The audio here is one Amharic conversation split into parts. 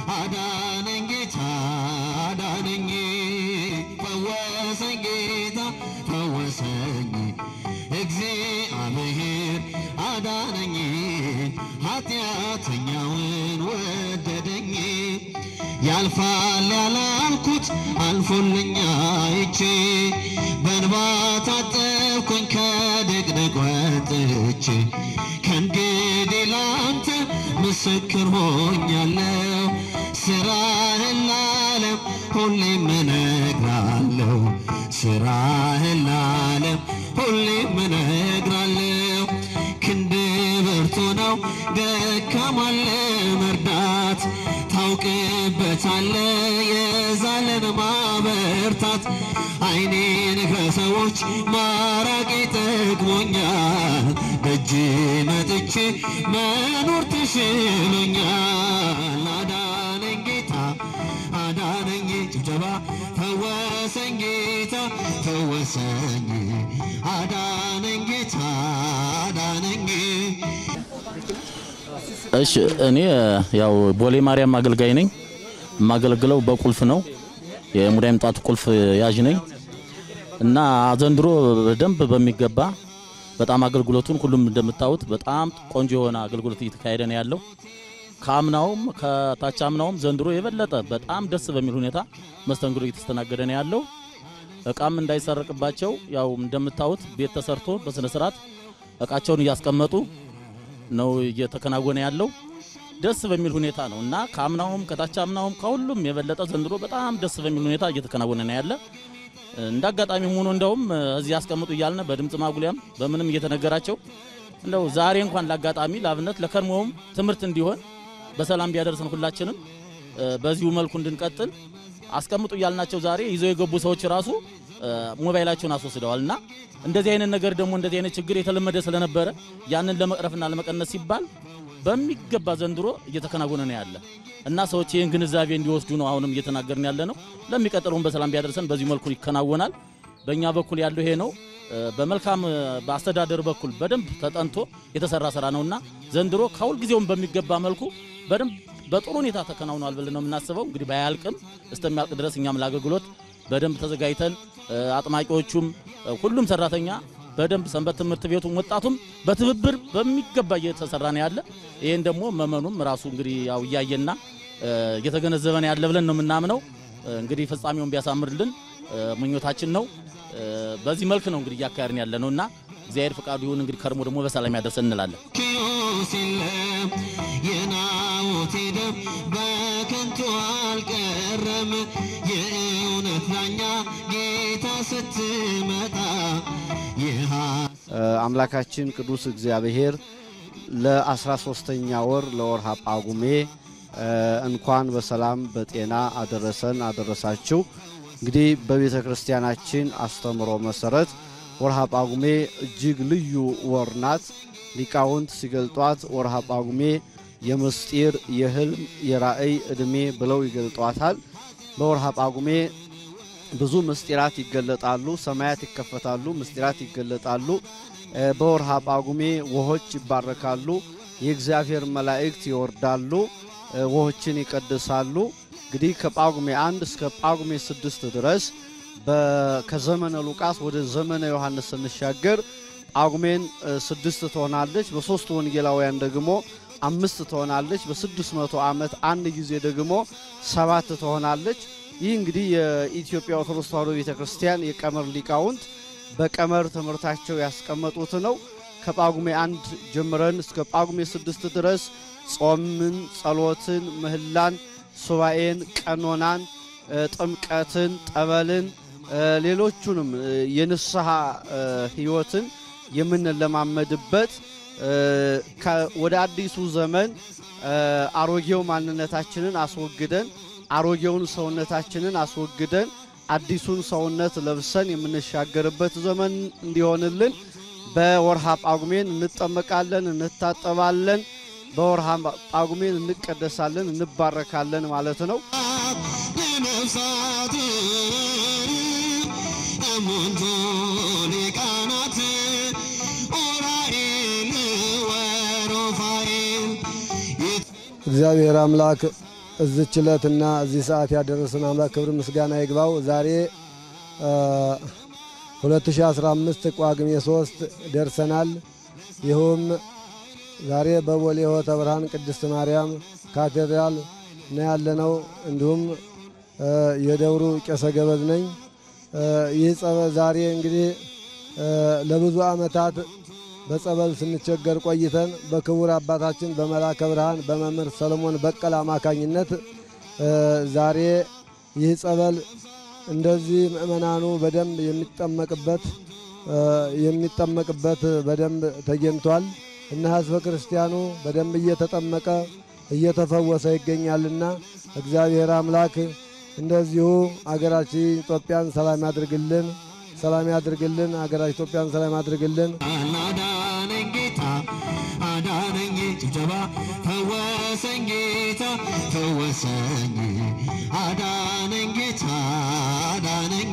አዳነኝ ጌታ አዳነኝ ፈወሰኝ ጌታ ፈወሰኝ እግዚአብሔር አዳነኝ ኃጢአተኛውን ወደደኝ ያልፋል ያላልኩት አልፎልኛ አይቼ በእንባ ታጠብኩኝ ከድቅድቅ ወጥቼ ከእንግዲህ ላንተ ምስክር ሆኛለሁ ስራህን ለዓለም ሁሌም እነግራለሁ ስራህን ለዓለም ሁሌም እነግራለሁ ክንድ ብርቱ ነው ደካማን ለመርዳት ታውቅበታለ የዛለን ማበርታት አይኔን ከሰዎች ማራቅ ጠቅሞኛል ደጅ መጥቼ መኖር ተሽሎኛል አዳነኝ ጌታ አዳነኝ ጭብጨባ ፈወሰኝ ጌታ ፈወሰኝ አዳነኝ ጌታ አዳነኝ እሺ እኔ ያው ቦሌ ማርያም አገልጋይ ነኝ። የማገለግለው በቁልፍ ነው። የሙዳይ ምጣቱ ቁልፍ ያዥ ነኝ እና ዘንድሮ በደንብ በሚገባ በጣም አገልግሎቱን ሁሉም እንደምታዩት በጣም ቆንጆ የሆነ አገልግሎት እየተካሄደ ነው ያለው። ከአምናውም ከታች አምናውም ዘንድሮ የበለጠ በጣም ደስ በሚል ሁኔታ መስተንግዶ እየተስተናገደ ነው ያለው። እቃም እንዳይሰረቅባቸው ያው እንደምታዩት ቤት ተሰርቶ በስነ ስርዓት እቃቸውን እያስቀመጡ ነው እየተከናወነ ያለው። ደስ በሚል ሁኔታ ነው እና ከአምናውም ከታች አምናውም ከሁሉም የበለጠ ዘንድሮ በጣም ደስ በሚል ሁኔታ እየተከናወነ ነው ያለ። እንደ አጋጣሚ ሆኖ እንደውም እዚህ ያስቀምጡ እያልን በድምፅ ማጉሊያም በምንም እየተነገራቸው እንደው ዛሬ እንኳን ለአጋጣሚ ለአብነት ለከርሞውም ትምህርት እንዲሆን በሰላም ቢያደርሰን ሁላችንም በዚሁ መልኩ እንድንቀጥል አስቀምጡ እያልናቸው ዛሬ ይዘው የገቡ ሰዎች ራሱ ሞባይላቸውን አስወስደዋል እና እንደዚህ አይነት ነገር ደግሞ እንደዚህ አይነት ችግር የተለመደ ስለነበረ ያንን ለመቅረፍና ለመቀነስ ሲባል በሚገባ ዘንድሮ እየተከናወነ ነው ያለ እና ሰዎች ይህን ግንዛቤ እንዲወስዱ ነው አሁንም እየተናገርን ያለ ነው። ለሚቀጥለውን በሰላም ቢያደርሰን በዚህ መልኩ ይከናወናል። በእኛ በኩል ያለው ይሄ ነው። በመልካም በአስተዳደር በኩል በደንብ ተጠንቶ የተሰራ ስራ ነውና ዘንድሮ ከሁል ጊዜውም በሚገባ መልኩ በደንብ በጥሩ ሁኔታ ተከናውኗል ብለን ነው የምናስበው። እንግዲህ ባያልቅም እስከሚያልቅ ድረስ እኛም ለአገልግሎት በደንብ ተዘጋጅተን አጥማቂዎቹም ሁሉም ሰራተኛ በደንብ ሰንበት ትምህርት ቤቱም ወጣቱም በትብብር በሚገባ እየተሰራ ነው ያለ። ይሄን ደግሞ መመኑም ራሱ እንግዲህ ያው እያየና እየተገነዘበ ነው ያለ ብለን ነው የምናምነው። እንግዲህ ፍጻሜውን ቢያሳምርልን ምኞታችን ነው። በዚህ መልክ ነው እንግዲህ እያካሄድን ያለ ነውና እግዚአብሔር ፍቃዱ ይሁን። እንግዲህ ከርሞ ደግሞ በሰላም ያደርሰን እንላለን። ኪዮስ የለም የናዖቴ ደም በከንቱ አልቀረም። የእውነት ዳኛ ጌታ ስትመጣ አምላካችን ቅዱስ እግዚአብሔር ለአስራ ሶስተኛ ወር ለወርሃ ጳጉሜ እንኳን በሰላም በጤና አደረሰን አደረሳችሁ። እንግዲህ በቤተ ክርስቲያናችን አስተምሮ መሰረት ወርሃ ጳጉሜ እጅግ ልዩ ወር ናት። ሊቃውንት ሲገልጧት ወርሃ ጳጉሜ የምስጢር፣ የህልም፣ የራእይ ዕድሜ ብለው ይገልጧታል። በወርሃ ጳጉሜ ብዙ ምስጢራት ይገለጣሉ። ሰማያት ይከፈታሉ፣ ምስጢራት ይገለጣሉ። በወርሃ ጳጉሜ ውሆች ይባረካሉ። የእግዚአብሔር መላእክት ይወርዳሉ፣ ውሆችን ይቀድሳሉ። እንግዲህ ከጳጉሜ አንድ እስከ ጳጉሜ ስድስት ድረስ ከዘመነ ሉቃስ ወደ ዘመነ ዮሐንስ ስንሻገር ጳጉሜን ስድስት ትሆናለች። በሦስቱ ወንጌላውያን ደግሞ አምስት ትሆናለች። በስድስት መቶ ዓመት አንድ ጊዜ ደግሞ ሰባት ትሆናለች። ይህ እንግዲህ የኢትዮጵያ ኦርቶዶክስ ተዋሕዶ ቤተ ክርስቲያን የቀመር ሊቃውንት በቀመር ትምህርታቸው ያስቀመጡት ነው። ከጳጉሜ አንድ ጀምረን እስከ ጳጉሜ ስድስት ድረስ ጾምን፣ ጸሎትን፣ ምህላን፣ ሱባኤን፣ ቀኖናን፣ ጥምቀትን፣ ጠበልን፣ ሌሎቹንም የንስሐ ሕይወትን የምንለማመድበት ወደ አዲሱ ዘመን አሮጌው ማንነታችንን አስወግደን አሮጌውን ሰውነታችንን አስወግደን አዲሱን ሰውነት ለብሰን የምንሻገርበት ዘመን እንዲሆንልን በወርሃ ጳጉሜን እንጠመቃለን፣ እንታጠባለን። በወርሃ ጳጉሜን እንቀደሳለን፣ እንባረካለን ማለት ነው። ለነፍሳት እሙንቱ ሊቃናት ኡራኤል ወሩፋኤል እግዚአብሔር አምላክ እዚች ዕለትና እዚህ ሰዓት ያደረሰን አምላክ ክብር ምስጋና ይግባው። ዛሬ 2015 ጳጉሜ 3 ደርሰናል። ይኸውም ዛሬ በቦሌ ሆተ ብርሃን ቅድስት ማርያም ካቴድራል ነው ያለነው። እንዲሁም የደብሩ ቄሰ ገበዝ ነኝ። ይህ ጸበል ዛሬ እንግዲህ ለብዙ ዓመታት በጸበል ስንቸገር ቆይተን በክቡር አባታችን በመላከ ብርሃን በመምህር ሰለሞን በቀለ አማካኝነት ዛሬ ይህ ጸበል እንደዚህ ምእመናኑ በደንብ የሚጠመቅበት የሚጠመቅበት በደንብ ተገኝቷል እና ሕዝበ ክርስቲያኑ በደንብ እየተጠመቀ እየተፈወሰ ይገኛልና እግዚአብሔር አምላክ እንደዚሁ አገራችን ኢትዮጵያን ሰላም ያድርግልን፣ ሰላም ያድርግልን። አገራችን ኢትዮጵያን ሰላም ያድርግልን። አዳነኝ ጌታ አዳነኝ ጭብጨባ ፈወሰኝ ጌታ ፈወሰኝ አዳነኝ ጌታ አዳነኝ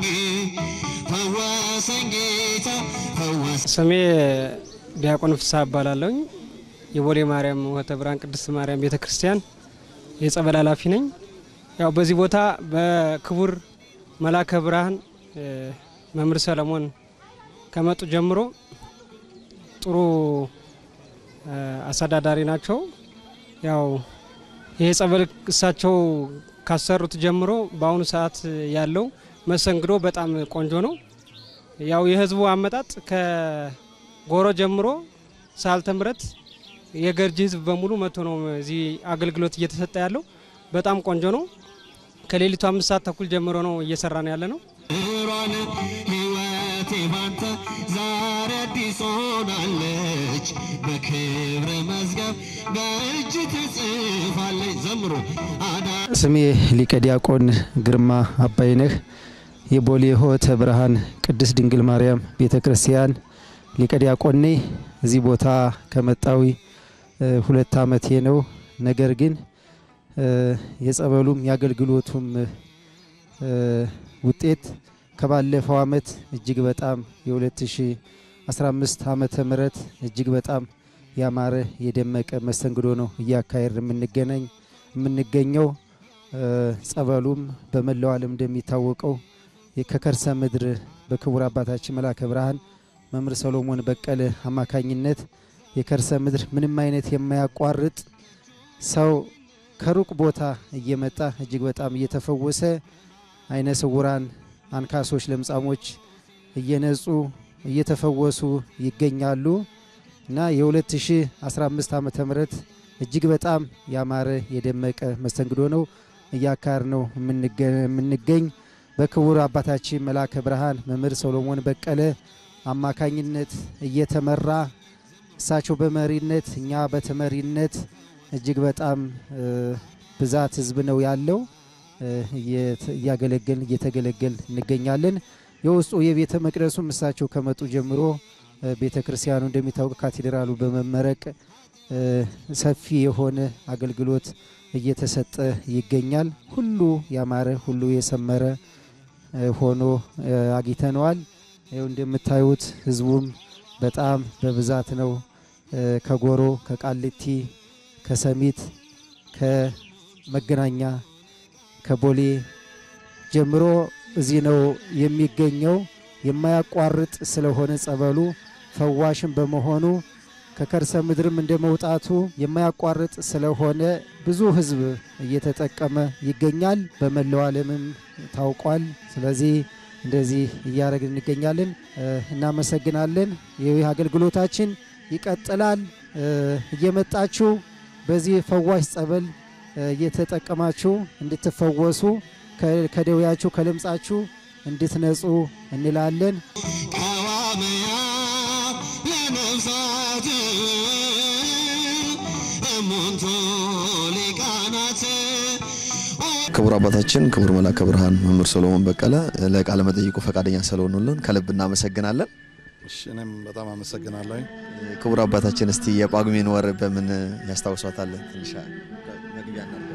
ፈወሰኝ ጌታ ፈወሰኝ ስሜ ዲያቆን ፍስሐ እባላለሁኝ። የቦሌ ማርያም ወተ ብርሃን ቅድስት ማርያም ቤተ ክርስቲያን የጸበል ኃላፊ ነኝ። ያው በዚህ ቦታ በክቡር መላከ ብርሃን መምህር ሰለሞን ከመጡ ጀምሮ ጥሩ አስተዳዳሪ ናቸው። ያው ይሄ ጸበል እሳቸው ካሰሩት ጀምሮ በአሁኑ ሰዓት ያለው መስተንግዶ በጣም ቆንጆ ነው። ያው የህዝቡ አመጣጥ ከጎሮ ጀምሮ ሳልተ ምሕረት የገርጂ ህዝብ በሙሉ መጥቶ ነው እዚህ አገልግሎት እየተሰጠ ያለው። በጣም ቆንጆ ነው። ከሌሊቱ አምስት ሰዓት ተኩል ጀምሮ ነው እየሰራን ያለ ነው። እሯን ሕይወቴ ባንተ ዛሬ አዲስ ሆናለች በክብረ መዝገብ በእጅ ትጽፋለች። ዘምሮ አዳ ስሜ ሊቀ ዲያቆን ግርማ አባይነህ የቦሌ ሆተ ብርሃን ቅድስት ድንግል ማርያም ቤተ ክርስቲያን ሊቀ ዲያቆን ነኝ። እዚህ ቦታ ከመጣዊ ሁለት ዓመቴ ነው። ነገር ግን የጸበሉም የአገልግሎቱም ውጤት ከባለፈው ዓመት እጅግ በጣም የ2015 ዓመተ ምህረት እጅግ በጣም ያማረ የደመቀ መስተንግዶ ነው እያካሄድ የምንገናኝ የምንገኘው ጸበሉም በመላው ዓለም እንደሚታወቀው ከከርሰ ምድር በክቡር አባታችን መላከ ብርሃን መምህር ሰሎሞን በቀለ አማካኝነት የከርሰ ምድር ምንም አይነት የማያቋርጥ ሰው ከሩቅ ቦታ እየመጣ እጅግ በጣም እየተፈወሰ አይነ ስውራን፣ አንካሶች፣ ለምጻሞች እየነጹ እየተፈወሱ ይገኛሉ እና የ2015 ዓመተ ምህረት እጅግ በጣም ያማረ የደመቀ መስተንግዶ ነው እያካር ነው የምንገኝ በክቡር አባታችን መላከ ብርሃን መምህር ሰሎሞን በቀለ አማካኝነት እየተመራ እሳቸው በመሪነት እኛ በተመሪነት እጅግ በጣም ብዛት ህዝብ ነው ያለው። እያገለገል እየተገለገል እንገኛለን። የውስጡ የቤተ መቅደሱም እሳቸው ከመጡ ጀምሮ ቤተ ክርስቲያኑ እንደሚታወቅ ካቴድራሉ በመመረቅ ሰፊ የሆነ አገልግሎት እየተሰጠ ይገኛል። ሁሉ ያማረ ሁሉ የሰመረ ሆኖ አግኝተነዋል። ይኸው እንደምታዩት ህዝቡም በጣም በብዛት ነው። ከጎሮ፣ ከቃሊቲ፣ ከሰሚት፣ ከመገናኛ፣ ከቦሌ ጀምሮ እዚህ ነው የሚገኘው። የማያቋርጥ ስለሆነ ጸበሉ ፈዋሽም በመሆኑ ከከርሰ ምድርም እንደ መውጣቱ የማያቋርጥ ስለሆነ ብዙ ህዝብ እየተጠቀመ ይገኛል። በመላው ዓለምም ታውቋል። ስለዚህ እንደዚህ እያደረግን እንገኛለን። እናመሰግናለን። ይህ አገልግሎታችን ይቀጥላል። እየመጣችሁ በዚህ ፈዋሽ ጸበል እየተጠቀማችሁ እንድትፈወሱ ከደዌያችሁ ከለምጻችሁ እንድትነጹ እንላለን። ቀዋመያ ለነፍሳት እሙንቱ ሊቃናት ክቡር አባታችን ክቡር መላከ ብርሃን መምህር ሰሎሞን በቀለ ለቃለ መጠይቁ ፈቃደኛ ስለሆኑልን ከልብ እናመሰግናለን። እሺ እኔም በጣም አመሰግናለሁ። ክቡር አባታችን እስቲ የጳጉሜን ወር በምን ያስታውሷታል? ትንሽ መግቢያ እናድርግ።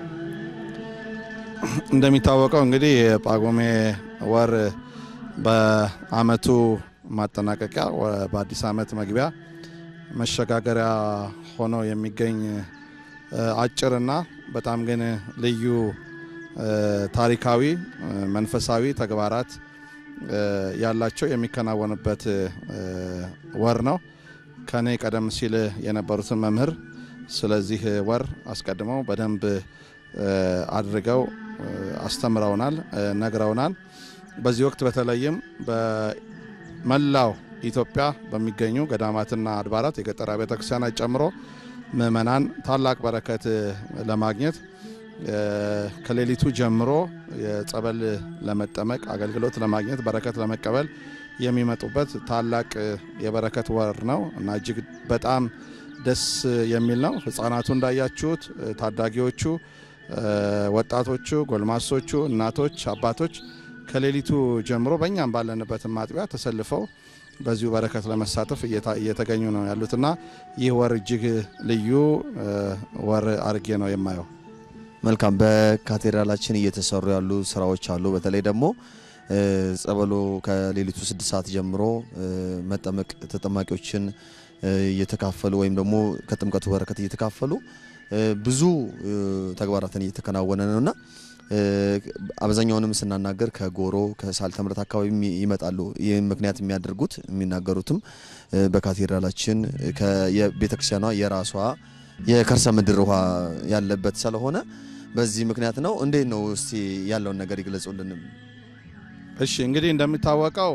እንደሚታወቀው እንግዲህ የጳጉሜ ወር በአመቱ ማጠናቀቂያ ወ- በአዲስ አመት መግቢያ መሸጋገሪያ ሆኖ የሚገኝ እ፣ አጭርና በጣም ግን ልዩ ታሪካዊ መንፈሳዊ ተግባራት ያላቸው የሚከናወንበት ወር ነው። ከኔ ቀደም ሲል የነበሩትን መምህር ስለዚህ ወር አስቀድመው በደንብ አድርገው አስተምረውናል፣ ነግረውናል። በዚህ ወቅት በተለይም በመላው ኢትዮጵያ በሚገኙ ገዳማትና አድባራት የገጠር ቤተ ክርስቲያናት ጨምሮ ምእመናን ታላቅ በረከት ለማግኘት ከሌሊቱ ጀምሮ የጸበል ለመጠመቅ አገልግሎት ለማግኘት በረከት ለመቀበል የሚመጡበት ታላቅ የበረከት ወር ነው እና እጅግ በጣም ደስ የሚል ነው። ሕፃናቱ እንዳያችሁት፣ ታዳጊዎቹ፣ ወጣቶቹ፣ ጎልማሶቹ፣ እናቶች፣ አባቶች ከሌሊቱ ጀምሮ በእኛም ባለንበት ማጥቢያ ተሰልፈው በዚሁ በረከት ለመሳተፍ እየተገኙ ነው ያሉትና ይህ ወር እጅግ ልዩ ወር አድርጌ ነው የማየው። መልካም። በካቴድራላችን እየተሰሩ ያሉ ስራዎች አሉ። በተለይ ደግሞ ጸበሎ ከሌሊቱ ስድስት ሰዓት ጀምሮ መጠመቅ ተጠማቂዎችን እየተካፈሉ ወይም ደግሞ ከጥምቀቱ በረከት እየተካፈሉ ብዙ ተግባራትን እየተከናወነ ነውና አብዛኛውንም ስናናገር ከጎሮ ከሳልተ ምሕረት አካባቢ ይመጣሉ። ይህም ምክንያት የሚያደርጉት የሚናገሩትም በካቴድራላችን የቤተክርስቲያኗ የራሷ የከርሰ ምድር ውሃ ያለበት ስለሆነ በዚህ ምክንያት ነው። እንዴት ነው እስቲ ያለውን ነገር ይግለጹልንም። እሺ እንግዲህ እንደሚታወቀው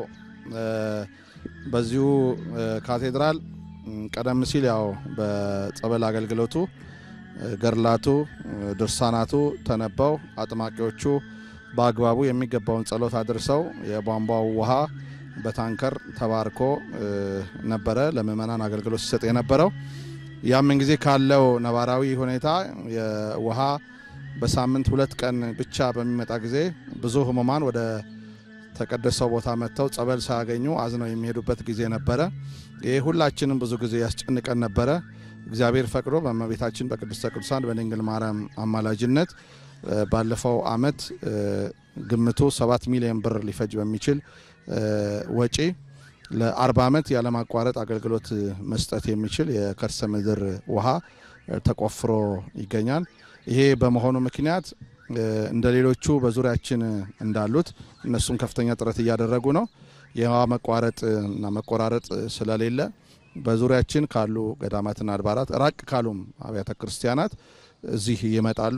በዚሁ ካቴድራል ቀደም ሲል ያው በጸበል አገልግሎቱ ገድላቱ፣ ድርሳናቱ ተነበው አጥማቂዎቹ በአግባቡ የሚገባውን ጸሎት አድርሰው የቧንቧው ውሃ በታንከር ተባርኮ ነበረ ለምእመናን አገልግሎት ሲሰጥ የነበረው። ያምን ጊዜ ካለው ነባራዊ ሁኔታ የውሃ በሳምንት ሁለት ቀን ብቻ በሚመጣ ጊዜ ብዙ ህሙማን ወደ ተቀደሰው ቦታ መጥተው ጸበል ሳያገኙ አዝነው የሚሄዱበት ጊዜ ነበረ። ይህ ሁላችንም ብዙ ጊዜ ያስጨንቀን ነበረ። እግዚአብሔር ፈቅዶ በእመቤታችን በቅድስተ ቅዱሳን በድንግል ማርያም አማላጅነት ባለፈው አመት ግምቱ ሰባት ሚሊዮን ብር ሊፈጅ በሚችል ወጪ ለ40 ዓመት ያለማቋረጥ አገልግሎት መስጠት የሚችል የከርሰ ምድር ውሃ ተቆፍሮ ይገኛል። ይሄ በመሆኑ ምክንያት እንደ ሌሎቹ በዙሪያችን እንዳሉት እነሱም ከፍተኛ ጥረት እያደረጉ ነው። የውሃ መቋረጥ እና መቆራረጥ ስለሌለ በዙሪያችን ካሉ ገዳማትና አድባራት ራቅ ካሉም አብያተ ክርስቲያናት እዚህ ይመጣሉ።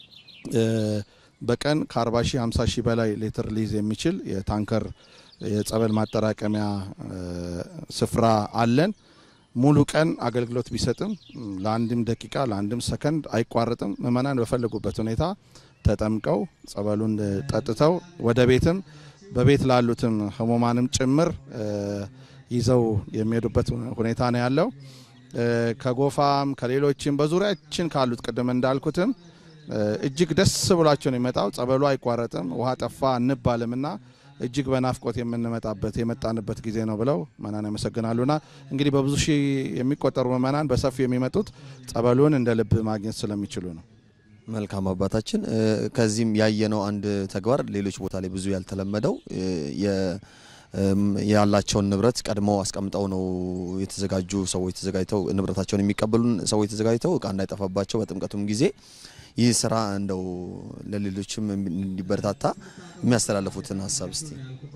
በቀን ከ40 ሺህ 50 ሺህ በላይ ሊትር ሊይዝ የሚችል የታንከር የጸበል ማጠራቀሚያ ስፍራ አለን። ሙሉ ቀን አገልግሎት ቢሰጥም ለአንድም ደቂቃ ለአንድም ሰከንድ አይቋረጥም። ምእመናን በፈለጉበት ሁኔታ ተጠምቀው ጸበሉን ጠጥተው ወደ ቤትም በቤት ላሉትም ህሙማንም ጭምር ይዘው የሚሄዱበት ሁኔታ ነው ያለው። ከጎፋም ከሌሎችም በዙሪያችን ካሉት ቅድም እንዳልኩትም እጅግ ደስ ብሏቸው ነው የሚመጣው። ጸበሉ አይቋረጥም፣ ውሃ ጠፋ እንባልምና እጅግ በናፍቆት የምንመጣበት የመጣንበት ጊዜ ነው ብለው መናን ያመሰግናሉና እንግዲህ በብዙ ሺህ የሚቆጠሩ ምእመናን በሰፊው የሚመጡት ጸበሉን እንደ ልብ ማግኘት ስለሚችሉ ነው። መልካም አባታችን፣ ከዚህም ያየነው አንድ ተግባር ሌሎች ቦታ ላይ ብዙ ያልተለመደው ያላቸውን ንብረት ቀድመው አስቀምጠው ነው የተዘጋጁ ሰዎች ተዘጋጅተው ንብረታቸውን የሚቀበሉን ሰዎች ተዘጋጅተው እቃ እንዳይጠፋባቸው በጥምቀቱም ጊዜ ይህ ስራ እንደው ለሌሎችም እንዲበረታታ የሚያስተላልፉትን ሀሳብ እስቲ።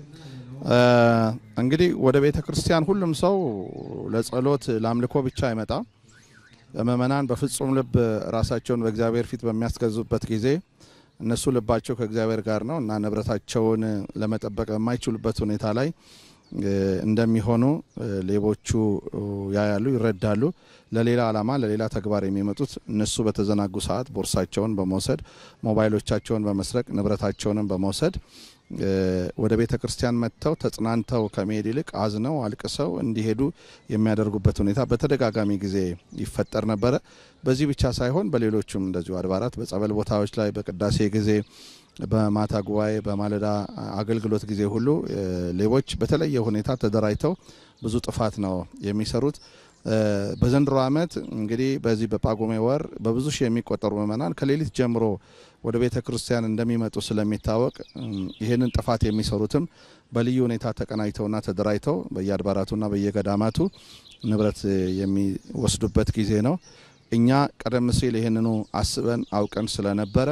እንግዲህ ወደ ቤተ ክርስቲያን ሁሉም ሰው ለጸሎት ለአምልኮ ብቻ አይመጣም። ምእመናን በፍጹም ልብ ራሳቸውን በእግዚአብሔር ፊት በሚያስገዙበት ጊዜ እነሱ ልባቸው ከእግዚአብሔር ጋር ነው እና ንብረታቸውን ለመጠበቅ በማይችሉበት ሁኔታ ላይ እንደሚሆኑ ሌቦቹ ያያሉ፣ ይረዳሉ። ለሌላ ዓላማ ለሌላ ተግባር የሚመጡት እነሱ በተዘናጉ ሰዓት ቦርሳቸውን በመውሰድ ሞባይሎቻቸውን በመስረቅ ንብረታቸውንም በመውሰድ ወደ ቤተ ክርስቲያን መጥተው ተጽናንተው ከመሄድ ይልቅ አዝነው አልቅሰው እንዲሄዱ የሚያደርጉበት ሁኔታ በተደጋጋሚ ጊዜ ይፈጠር ነበረ። በዚህ ብቻ ሳይሆን በሌሎቹም እንደዚሁ አድባራት በጸበል ቦታዎች ላይ በቅዳሴ ጊዜ በማታ ጉባኤ በማለዳ አገልግሎት ጊዜ ሁሉ ሌቦች በተለየ ሁኔታ ተደራጅተው ብዙ ጥፋት ነው የሚሰሩት። በዘንድሮ ዓመት እንግዲህ በዚህ በጳጉሜ ወር በብዙ ሺህ የሚቆጠሩ ምእመናን ከሌሊት ጀምሮ ወደ ቤተ ክርስቲያን እንደሚመጡ ስለሚታወቅ ይህንን ጥፋት የሚሰሩትም በልዩ ሁኔታ ተቀናጅተውና ተደራጅተው በየአድባራቱና በየገዳማቱ ንብረት የሚወስዱበት ጊዜ ነው። እኛ ቀደም ሲል ይህንኑ አስበን አውቀን ስለነበረ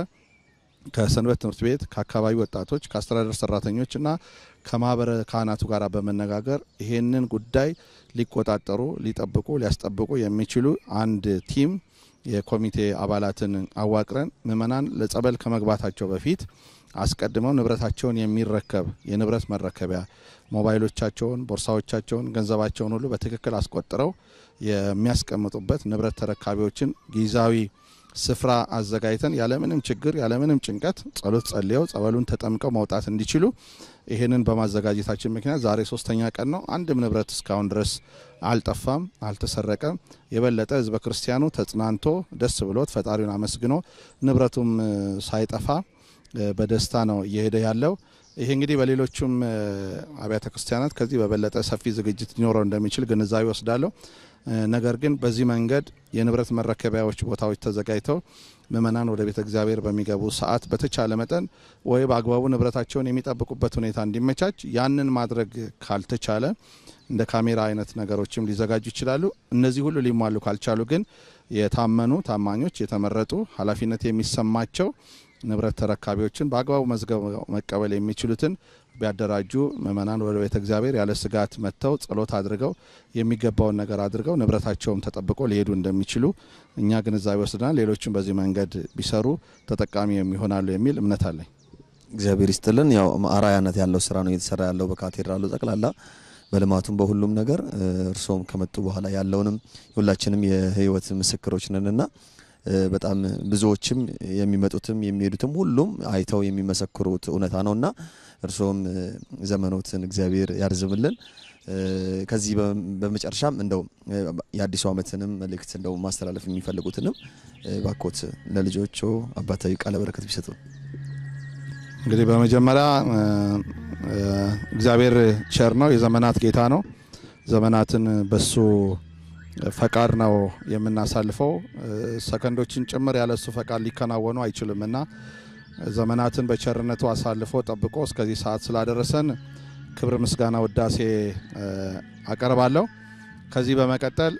ከሰንበት ትምህርት ቤት ከአካባቢ ወጣቶች ከአስተዳደር ሰራተኞች እና ከማህበረ ካህናቱ ጋር በመነጋገር ይሄንን ጉዳይ ሊቆጣጠሩ ሊጠብቁ ሊያስጠብቁ የሚችሉ አንድ ቲም የኮሚቴ አባላትን አዋቅረን ምእመናን ለጸበል ከመግባታቸው በፊት አስቀድመው ንብረታቸውን የሚረከብ የንብረት መረከቢያ ሞባይሎቻቸውን፣ ቦርሳዎቻቸውን፣ ገንዘባቸውን ሁሉ በትክክል አስቆጥረው የሚያስቀምጡበት ንብረት ተረካቢዎችን ጊዜያዊ ስፍራ አዘጋጅተን ያለምንም ችግር ያለምንም ጭንቀት ጸሎት ጸልየው ጸበሉን ተጠምቀው መውጣት እንዲችሉ ይህንን በማዘጋጀታችን ምክንያት ዛሬ ሶስተኛ ቀን ነው። አንድም ንብረት እስካሁን ድረስ አልጠፋም፣ አልተሰረቀም። የበለጠ ህዝበ ክርስቲያኑ ተጽናንቶ ደስ ብሎት ፈጣሪውን አመስግኖ ንብረቱም ሳይጠፋ በደስታ ነው እየሄደ ያለው። ይሄ እንግዲህ በሌሎቹም አብያተ ክርስቲያናት ከዚህ በበለጠ ሰፊ ዝግጅት ሊኖረው እንደሚችል ግንዛቤ ወስዳለሁ። ነገር ግን በዚህ መንገድ የንብረት መረከቢያዎች ቦታዎች ተዘጋጅተው ምእመናን ወደ ቤተ እግዚአብሔር በሚገቡ ሰዓት በተቻለ መጠን ወይ በአግባቡ ንብረታቸውን የሚጠብቁበት ሁኔታ እንዲመቻች፣ ያንን ማድረግ ካልተቻለ እንደ ካሜራ አይነት ነገሮችም ሊዘጋጁ ይችላሉ። እነዚህ ሁሉ ሊሟሉ ካልቻሉ ግን የታመኑ ታማኞች፣ የተመረጡ ኃላፊነት የሚሰማቸው ንብረት ተረካቢዎችን በአግባቡ መዝገብ መቀበል የሚችሉትን ቢያደራጁ ምእመናን ወደ ቤተ እግዚአብሔር ያለ ስጋት መጥተው ጸሎት አድርገው የሚገባውን ነገር አድርገው ንብረታቸውም ተጠብቆ ሊሄዱ እንደሚችሉ እኛ ግንዛቤ ወስደናል። ሌሎችም በዚህ መንገድ ቢሰሩ ተጠቃሚ የሚሆናሉ የሚል እምነት አለኝ። እግዚአብሔር ይስጥልን። ያው አራያነት ያለው ስራ ነው እየተሰራ ያለው በካቴድራሉ ጠቅላላ በልማቱም በሁሉም ነገር እርስዎም ከመጡ በኋላ ያለውንም የሁላችንም የህይወት ምስክሮች ነንና በጣም ብዙዎችም የሚመጡትም የሚሄዱትም ሁሉም አይተው የሚመሰክሩት እውነታ ነውና እርስዎም ዘመኖትን እግዚአብሔር ያርዝምልን። ከዚህ በመጨረሻም እንደው የአዲሱ ዓመትንም መልእክት እንደው ማስተላለፍ የሚፈልጉትንም ባኮት ለልጆቹ አባታዊ ቃለ በረከት ቢሰጡ። እንግዲህ በመጀመሪያ እግዚአብሔር ቸር ነው፣ የዘመናት ጌታ ነው። ዘመናትን በሱ ፈቃድ ነው የምናሳልፈው። ሰከንዶችን ጭምር ያለሱ ፈቃድ ሊከናወኑ አይችልም እና ዘመናትን በቸርነቱ አሳልፎ ጠብቆ እስከዚህ ሰዓት ስላደረሰን ክብር፣ ምስጋና፣ ውዳሴ አቀርባለሁ። ከዚህ በመቀጠል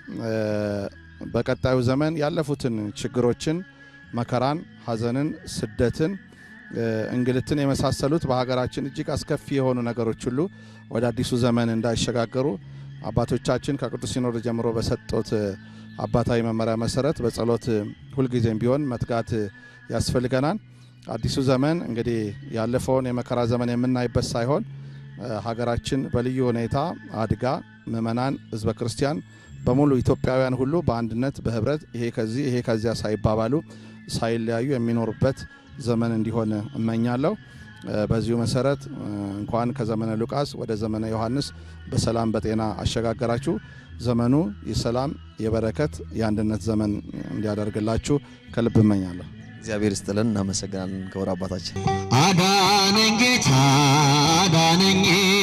በቀጣዩ ዘመን ያለፉትን ችግሮችን፣ መከራን፣ ሐዘንን፣ ስደትን፣ እንግልትን የመሳሰሉት በሀገራችን እጅግ አስከፊ የሆኑ ነገሮች ሁሉ ወደ አዲሱ ዘመን እንዳይሸጋገሩ አባቶቻችን ከቅዱስ ሲኖዶስ ጀምሮ በሰጡት አባታዊ መመሪያ መሰረት በጸሎት ሁልጊዜም ቢሆን መትጋት ያስፈልገናል። አዲሱ ዘመን እንግዲህ ያለፈውን የመከራ ዘመን የምናይበት ሳይሆን ሀገራችን በልዩ ሁኔታ አድጋ ምእመናን፣ ህዝበ ክርስቲያን በሙሉ ኢትዮጵያውያን ሁሉ በአንድነት በህብረት ይሄ ከዚህ ይሄ ከዚያ ሳይባባሉ ሳይለያዩ የሚኖሩበት ዘመን እንዲሆን እመኛለሁ። በዚሁ መሰረት እንኳን ከዘመነ ሉቃስ ወደ ዘመነ ዮሐንስ በሰላም በጤና አሸጋገራችሁ። ዘመኑ የሰላም የበረከት የአንድነት ዘመን እንዲያደርግላችሁ ከልብ እመኛለሁ። እግዚአብሔር ይስጥልን። እናመሰግናለን። ክቡር አባታችን አዳነኝ ጌታ አዳነኝ፣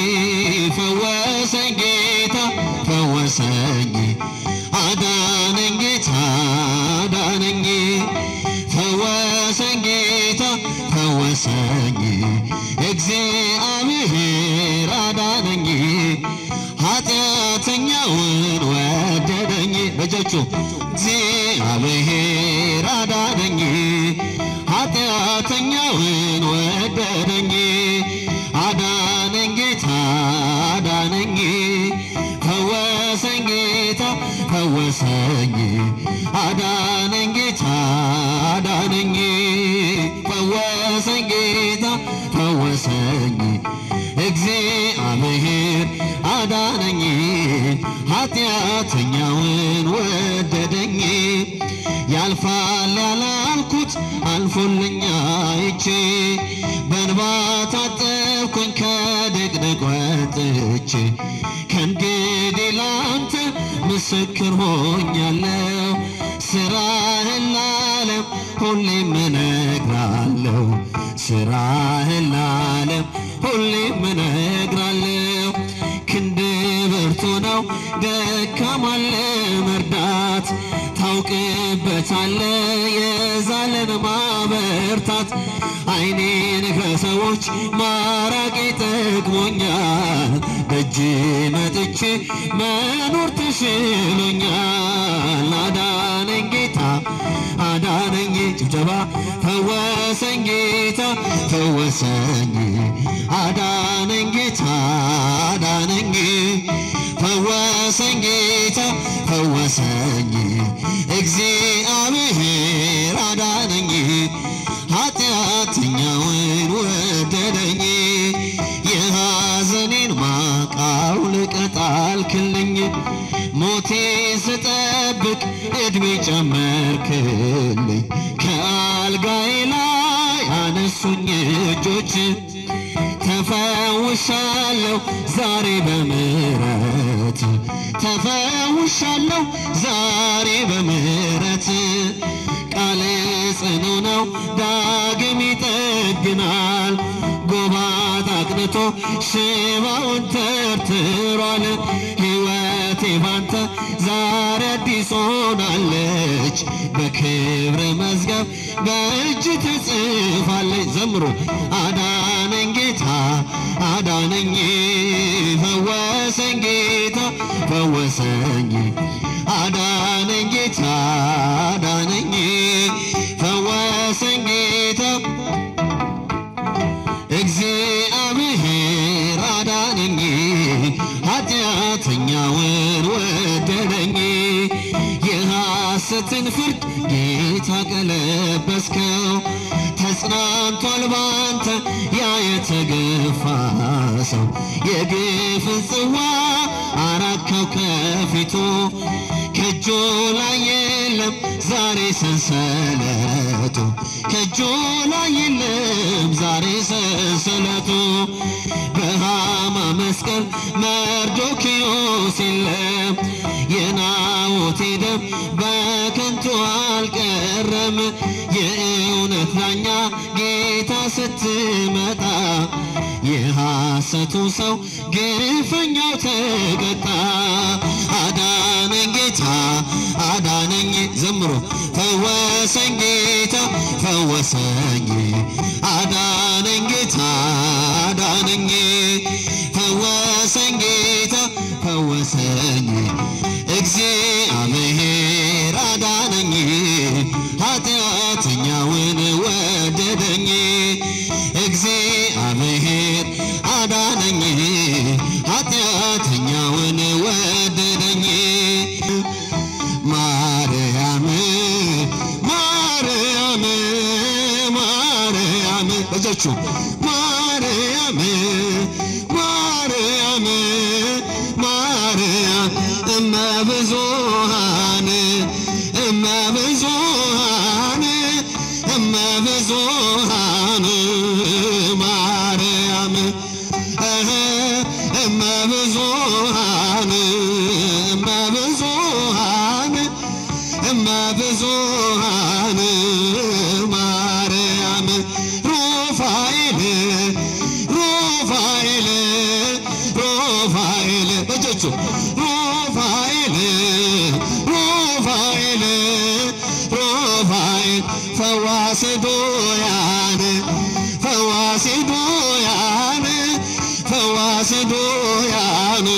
ፈወሰኝ ጌታ ፈወሰኝ፣ አዳነኝ ጌታ አዳነኝ፣ ፈወሰኝ ጌታ ፈወሰኝ፣ እግዚአብሔር አዳነኝ፣ ኃጢአተኛውን ወደደኝ። በእጆቹ እግዚአብሔር አዳነኝ ኃጢአተኛውን ወደደኝ አዳነኝ ጌታ አዳነኝ ፈወሰኝ ጌታ ፈወሰኝ አዳነኝ ጌታ አዳነኝ ፈወሰኝ ጌታ ፈወሰኝ እግዚአብሔር አዳነኝ ኃጢአተኛውን ወደደኝ ያልፋል ያላልኩት አልፎልኛ አይቼ በእንባ ታጠብኩኝ ከድቅድቅ ወጥቼ ከእንግዲህ ላንተ ምስክር ሆኛለሁ ስራህን ለዓለም ሁሌም እነግራለሁ ስራህን ለዓለም ሁሌም እነግራለሁ ክንድ ብርቱ ነው ደካማን ለመርዳት ታው ታውቅበታለ የዛለን ማበርታት አይኔን ከሰዎች ማራቅ ጠቅሞኛል ደጅ መጥቼ መኖር ተሽሎኛል አዳነኝ ጌታ አዳነኝ ጭብጨባ ፈወሰኝ ጌታ ፈወሰኝ አዳነኝ ጌታ አዳነኝ ፈወሰኝ ጌታ ፈወሰኝ እግዚአብሔር አዳነኝ ኃጢአተኛውን ወደደኝ የሐዘኔን ማቃው ልቀጣልክልኝ ሞቴ ስጠብቅ ዕድሜ ጨመርክልኝ ከአልጋዬ ላይ አነሱኝ እጆች ተፈውሻለሁ ዛሬ በምሕረት ተፈውሻለሁ ዛሬ በምሕረት ቃል ጽኑ ነው ዳግም ይጠግናል ጎባጣ አቅንቶ ሽባውን ተርትሯል ሕይወቴ ባንተ ዛሬ አዲስ ሆናለች በክብር መዝገብ በእጅ ትጽፋለች ዘምሮ አዳነኝ ጌታ አዳነኝ ፈወሰኝ ጌታ ፈወሰኝ አዳነኝ ጌታ አዳነኝ ፈወሰኝ ጌታ እግዚአብሔር አዳነኝ ኃጢአተኛውን ወደደኝ የሐሰትን ፍርድ ጌታ ቀለበስከው ተጽናንቷል ባንተ ያ የተገፋ ሰው የግፍን ጽዋ አራካው ከፊቱ ከእጁ ላይ የለም ዛሬ ሰንሰለቱ ከእጁ ላይ የለም ዛሬ ሰንሰለቱ በሃማ መስቀል መርዶክዮስ የለም የናዖቴ ደም በከንቱ አልቀረም የእውነት ዳኛ ጌታ ስትመጣ የሐሰቱ ሰው ግፈኛው ተቀጣ አዳነኝ ጌታ አዳነኝ ዘምሮ ፈወሰኝ ጌታ ፈወሰኝ አዳነኝ ጌታ አዳነኝ ፈወሰኝ ጌታ ፈወሰኝ እግዚአብሔር አዳነኝ ኃጢአተኛውን ወደደኝ እግዚአብሔር አዳነኝ ኃጢአተኛውን ወደደኝ ማርያም ማርያም ማርያም በእጃችሁ ማርያም ማርያም ማርያም እመ ብዙኃን እመ ብዙኃን እመ ብዙኃን ማርያም እህ እመ ብዙኃን እመ ብዙኃን እመ ብዙኃን ማርያም ሩፋኤል ሩፋኤል ሩፋኤል በእጆቹ ሩፋኤል ሩፋኤል ሩፋኤል ፈዋሴ ዶያን ፈዋሴ ዶያን ፈዋሴ ዶያን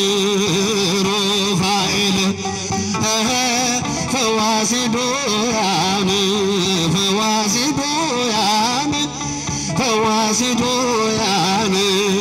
ሩፋኤል እህ ፈዋሴ ዶያን ፈዋሴ ዶያን ፈዋሴ ዶያን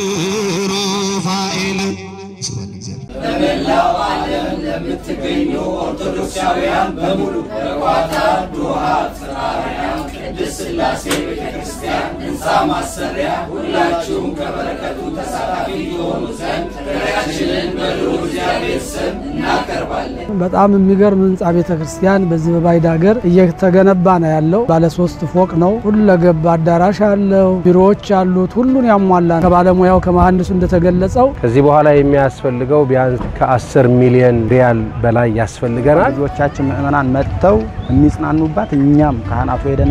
ሩፋኤል ስብሐት ለእግዚአብሔር። በመላው ዓለም ለምትገኙ ኦርቶዶክሳውያን በሙሉ በቋታር ዶሃ ጽራርያም ቅድስት ሥላሴ ቤተ ክርስቲያን ሕንፃ ማሰሪያ ሁላችሁም ከበረከቱ ተሳታፊ የሆኑ ዘንድ ጥሪያችንን በልዑል እግዚአብሔር ስም እናቀርባለን። በጣም የሚገርም ህንፃ ቤተ ክርስቲያን በዚህ በባዕድ ሀገር እየተገነባ ነው ያለው። ባለ ሶስት ፎቅ ነው። ሁለገብ አዳራሽ አለው፣ ቢሮዎች አሉት። ሁሉን ያሟላ ነው። ከባለሙያው ከመሐንዲሱ እንደተገለጸው ከዚህ በኋላ የሚያስፈልገው ቢያንስ ከ10 ሚሊዮን ሪያል በላይ ያስፈልገናል። ልጆቻችን ምእመናን መጥተው የሚጽናኑባት እኛም ካህናቱ ሄደን የምንጽናና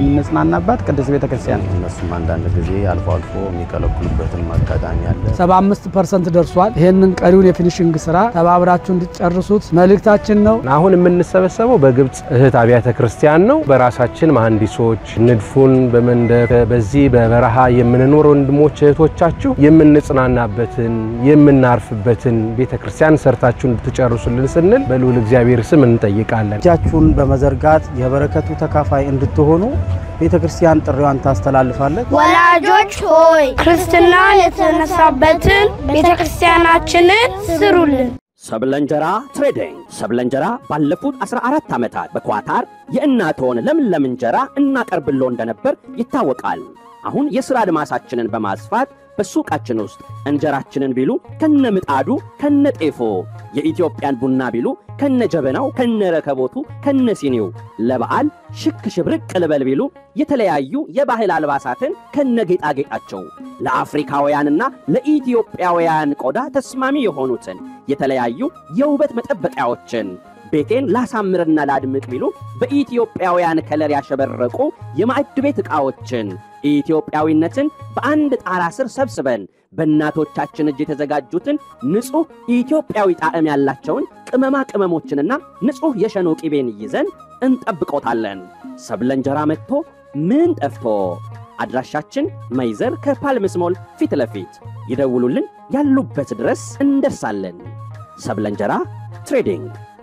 የምንጽናናባት ቅድስት ቤተ ክርስቲያን እነሱም አንዳንድ ጊዜ አልፎ አልፎ የሚከለክሉበትም አጋጣሚ አለ። 75 ፐርሰንት ደርሷል። ይህንን ቀሪውን የፊኒሽንግ ስራ ተባብራችሁ እንድትጨርሱት መልእክታችን ነው። አሁን የምንሰበሰበው በግብፅ እህት አብያተ ክርስቲያን ነው። በራሳችን መሐንዲሶች ንድፉን በመንደፍ በዚህ በበረሃ የምንኖር ወንድሞች እህቶቻችሁ የምንጽናናበትን የምናርፍበትን ቤተ ክርስቲያን ሰርታችሁ እንድትጨርሱልን ስንል በልዑል እግዚአብሔር ስም እንጠይቃለን። እጃችሁን በመዘርጋት የበረከቱ ተካፋይ እንድትሆኑ ቤተ ክርስቲያን ጥሪዋን ታስተላልፋለች። ወላጆች ሆይ ክርስትናን የተነሳበትን ቤተ ክርስቲያናችንን ስሩልን። ሰብለንጀራ ትሬዲንግ ሰብለንጀራ ባለፉት 14 ዓመታት በኳታር የእናቶን ለምለም እንጀራ እናቀርብሎ እንደነበር ይታወቃል። አሁን የሥራ አድማሳችንን በማስፋት በሱቃችን ውስጥ እንጀራችንን ቢሉ ከነ ምጣዱ ከነ ጤፎ፣ የኢትዮጵያን ቡና ቢሉ ከነ ጀበናው ከነ ረከቦቱ ከነ ሲኒው፣ ለበዓል ሽክ ሽብርቅ ልበል ቢሉ የተለያዩ የባህል አልባሳትን ከነ ጌጣጌጣቸው ለአፍሪካውያንና ለኢትዮጵያውያን ቆዳ ተስማሚ የሆኑትን የተለያዩ የውበት መጠበቂያዎችን ቤቴን ላሳምርና ላድምቅ ቢሉ በኢትዮጵያውያን ከለር ያሸበረቁ የማዕድ ቤት ዕቃዎችን ኢትዮጵያዊነትን በአንድ ጣራ ስር ሰብስበን በእናቶቻችን እጅ የተዘጋጁትን ንጹሕ ኢትዮጵያዊ ጣዕም ያላቸውን ቅመማ ቅመሞችንና ንጹሕ የሸኖ ቂቤን ይዘን እንጠብቆታለን። ሰብለ እንጀራ መጥቶ ምን ጠፍቶ? አድራሻችን መይዘር ከፓልምስ ሞል ፊት ለፊት ይደውሉልን፣ ያሉበት ድረስ እንደርሳለን። ሰብለ እንጀራ ትሬዲንግ